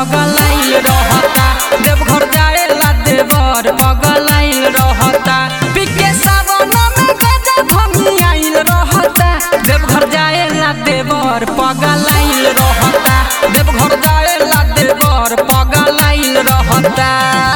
पगलाइल रहता देवघर जाएला देवर पगलाइल रहता पिके सावन में गजा भमी आइल रहता देवघर जाएला देवर पगलाइल रहता देवघर जाएला देवर पगलाइल रहता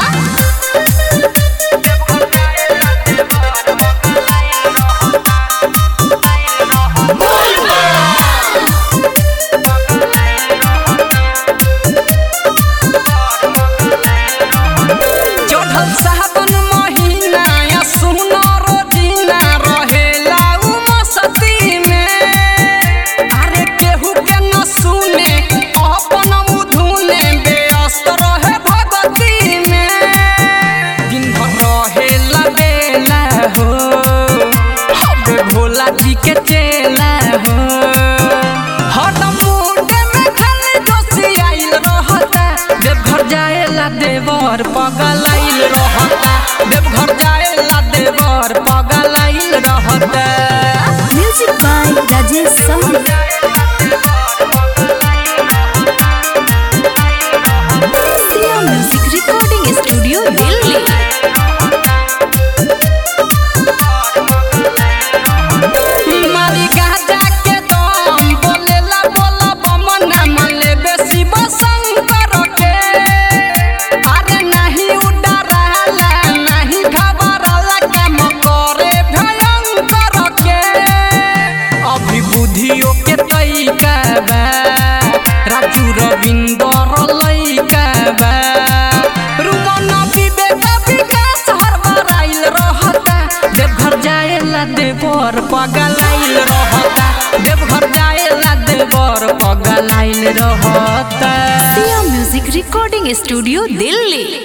चढ़ल सावन महीना या सुनो रोजीना रहेला उ मस्ती में अरे केहू के न सुने अपन मुधुने व्यस्त रहे भगती में दिन भर रहेला बेला हो हबे भोला जी के चेला हो हरदम मुंडे में खाली दोषी आइल रहता देवघर जाएला देवर पगलाइल रहता देवघर जाएला देवर पगलाइल रहता music by Rajesh Sahni Siya music recording studio Delhi मारी गाजा के दम बोलेला बोला बमना मन लेबे शिव शंकर के अरे नहीं उडराला नहीं घबराला काम करे भयंकर के अभी बुद्धियों के तैका बा राजू रविंदर लैका बा रुमन विवेक विकास हरबराइल रहता देवघर जाएला देवर पगलाइल रहता देवघर जाएला देवर पगलाइल रहता Siya music recording studio Delhi